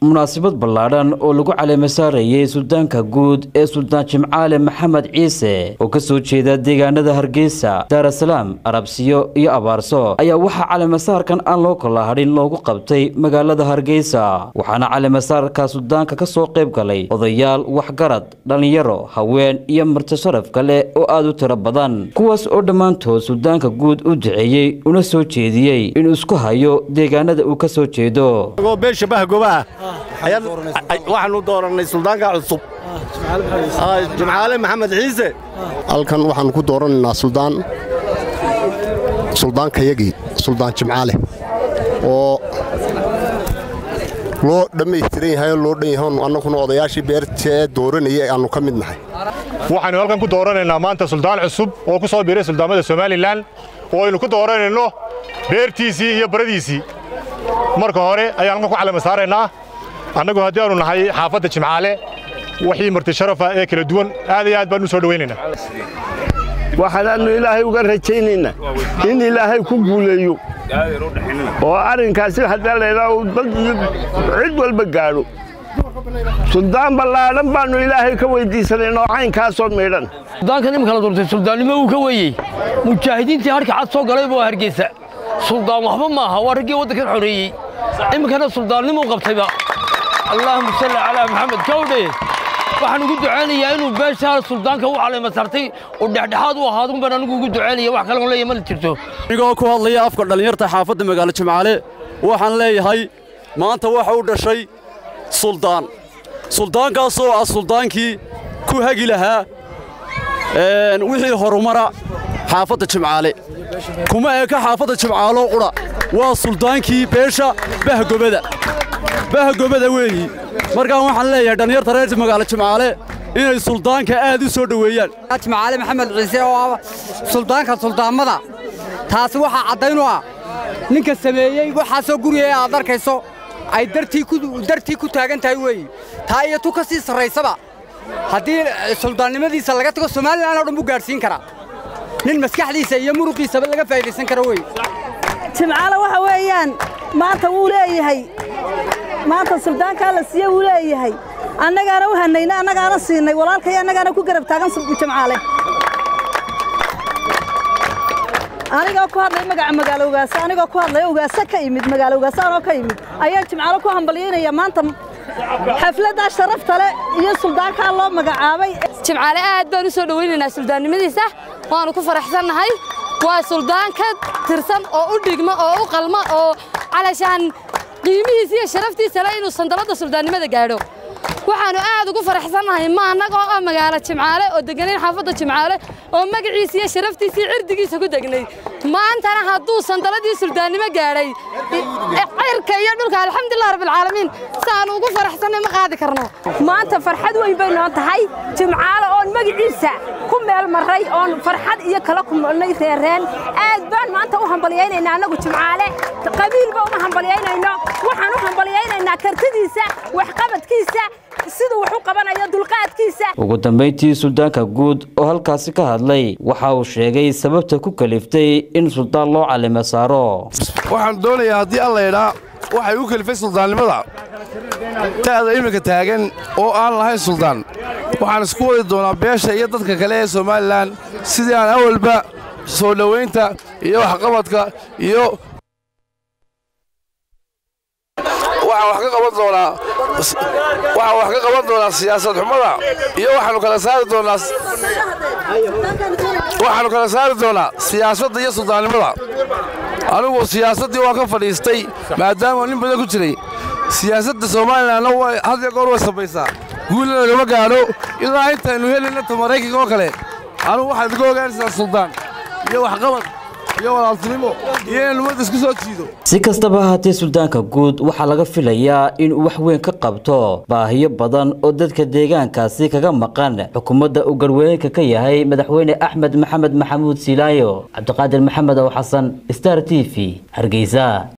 munaasabad ballaadhan oo lagu caleema saarayay suldaanka guud ee suldaan jimcaale maxamed ciise oo ka soo jeeda deegaanada hargeysa daarasalaam arabsiyo iyo abaarso ayaa waxaa caleemasaarkan aan loo kala hadhin loogu qabtay magaalada hargeysa waxaana caleemasaarka suldaanka ka soo qayb galay odayaal waxgarad dhallinyaro haween iyo marti sharaf kale oo aad u tiro badan kuwaas oo dhammaantood suldaanka guud u duceeyey una soo jeediyey inuu isku hayo deegaanada uu ka soo jeedo beesha bahgobaah waxaanu doorannay suldaanka cusub jimcaale maxamed ciise halkan waxaannu ku dooranaynaa suldaan suldaankayagii suldaan jimcaale oo loo dhammaystiran yahay oo loo dhan yahay annaguna odayaashii beertee dooranayay aannu ka mid nahay waxaannu halkan ku dooranaynaa maanta suldaan cusub oo ku soo biiray suldaamada somalilan oo aynu ku dooranayno beertiisii iyo baradiisii marka hore ayaan halkan ku calama saaraynaa annagu haddii aanu nahay xaafadda jimcaale wixii marti sharafa ee kala duwan aad iyo aad baan u soo dhowaynaynaa waxaanaannu ilaahay uga rajaynaynaa in ilaahay ku guuleeyo oo arrinkaasi haddii laydhaa uu dad iyo cid walba gaadho suldaan ballaadhan baannu ilaahay ka weyddiisanayn oo caynkaasoo midhan suldaankan imika la doortay suldaannimo uu ka weeyey mujaahidiintii harka cad soo galay buu hargeysa suldaan waxba maaha waa raggii waddankan xoreeyey iminkana suldaannimuu qabtayba allaahuma salli calaa maxamed kawdhe waxaan ugu ducaynayaa inuu beeshaa suldaanka u caleema sartay oo dhexdhexaad u ahaadun baan anigu ugu ducaynaya wax kaloon leeyahay ma la jirto anigoo ku hadlaya afka dhallinyarta xaafadda magaalo jimcaale waxaan leeyahay maanta waxa u dhashay suldaan suldaankaasoo ah suldaankii ku hagi lahaa wixii horumara xaafadda jimcaale kuma eka xaafadda jimcaaloo qudha waa suldaankii beesha bahgobada bahgobada weeyi markaan waxaan leeyahay dhallinyarta reerta magaalo jimcaale inay suldaanka aad u soo dhoweeyaan jimcaale maxamed ciise oo ah suldaanka suldaammada taasi waxaa caddayn u ah ninka sameeyey waxaasoo guriga aad arkayso ay dartii ku taagan tahay weeyi taa iyo tu ka sii sarraysaba haddii suldaannimadiisa laga tago somalilan oo dhan buu gaadhsiin karaa nin maskaxdiisa iyo muruqiisaba laga faa'idaysan karo wey jimcaale waxa weeyaan maanta wuu leeyahay maanta suldaankaa la siiye wuu leeyahay annagaana u hanayna annagaana siinay walaalkay annagaana ku garab taagan jimcaale anigoo ku hadlay magaca magaalo ogaasa anigoo ku hadlaya ogaasa ka imid magaalo ogaasa anoo ka imid ayaa jimcaale ku hambalyaynaya maanta xafladdaa sharafta leh iyo suldaankaa loo magacaabay jimcaale aad baan u soo dhowaynaynaa suldaannimadiisa waannu ku faraxsannahay waa suldaan ka tirsan oo u dhigma oo u qalma oo calashaan qiimihiisa iyo sharaftiisa le inuu sandalladda suldaannimada gaadho waxaannu aad ugu faraxsannahay ma annagoo ah magaalo jimcaale oo degganayn xaafadda jimcaale oo magaciisa iyo sharaftiisa iyo cirdigiisa ku degnay maantana hadduu sandaladii suldaannimo gaadhay cirka iyo dhulka alxamdulilah rabbilcaalamiin saannu ugu faraxsannay ma qaadi karno maanta farxad weyn bay noo tahay jimcaale oon magaciisa ku meel marray oon farxad iyo kala kulnay reereen aad baan maanta u hambalyaynaynaa annagu jimcaale qabiilba uma hambalyaynayno waxaan u hambalyaynaynaa kartidiisa waxqabadkiisa siduu wax u qabanayo dulqaadkiisa ugu dambayntii suldaanka guud oo halkaasi ka hadlay waxa uu sheegay sababta ku kaliftay in suldaan loo calima saaro waxaan doonayaa haddii allaydhaa waxay u kalifay suldaannimada ta'da iminka taagan oo aan lahayn suldaan waxaan isku wadi doonaa beesha iyo dadka kale ee somalilan sidii aan awalba soo dhowaynta iyo waxqabadka iyo waxaan wax ka qaban doonaa waxaan wax ka qaban doonaa siyaasad xumada iyo waxaannu kala saari doonaa waxaannu kala saari doonaa siyaasadda iyo suldaannimada anigu siyaasaddii waa ka fadhiistay maadaama nin badan ku jiray siyaasadda somalilanna had iyo goor way sabaysaa guulna lagama gaadho ilaa intaynu helayna ta maraykanka oo kale anugu waxaad iga ogaanaysaa suldaan iyo waxqabad iyo walaaltinimo iyo inaynu ummadda isku soo jiido si kastaba haatee suldaanka guud waxaa laga filayaa inuu wax weyn ka qabto baahiyo badan oo dadka deegaankaasi kaga maqan xukuumadda uu garweynka ka yahay madaxweyne axmed maxamed maxamuud silaayo cabdiqaadir maxamed ow xasan star t v hargeysa